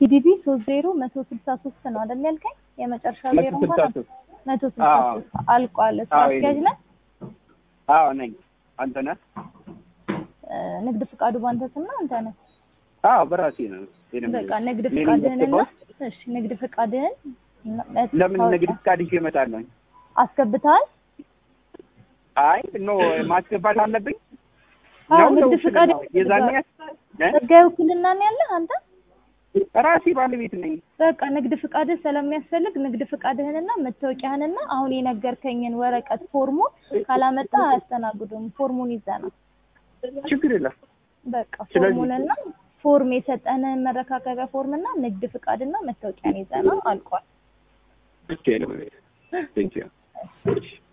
ጂዲቢ ሶስት ዜሮ መቶ ስልሳ ሶስት ነው አይደል ያልከኝ? የመጨረሻ መቶ ዜሮ ስልሳ እንኳን ሶስት መቶ ስልሳ አዎ። ሶስት አልቋል። ስራ አዎ፣ አስኪያጅ ነህ? አዎ ነኝ። አንተ ነህ? እ፣ ንግድ ፍቃዱ ባንተ ስም ነው አንተ ነህ? አዎ በራሴ ነው። የለም በቃ ንግድ እኔ ነኝ ፍቃድህንና ያስገባሁት። እሺ ንግድ ፍቃድህን እና ለምን መታወቂያ ንግድ ፍቃድ ይዤ እመጣለሁ? አስገብተሃል? አይ ኖ ማስገባት አለብኝ አዎ ነው ንግድ ለውክልና ፍቃድ ነው? የዛኔ እ? ህጋዊ ውክልና ነው ያለህ አንተ? ራሴ ባለቤት ነኝ። በቃ ንግድ ፍቃድህ ስለሚያስፈልግ ንግድ ፍቃድህንና መታወቂያህንና አሁን የነገርከኝን ወረቀት ፎርሙን ካላመጣ አያስተናግዱም። ፎርሙን ይዘና ችግር የለም። በቃ ስለዚህ- ፎርሙንና ፎርም የሰጠንህን መረካከቢያ ፎርምና ንግድ ፍቃድና መታወቂያን ይዘና አልቋል። ኦኬ ነው። ቴንክ ዩ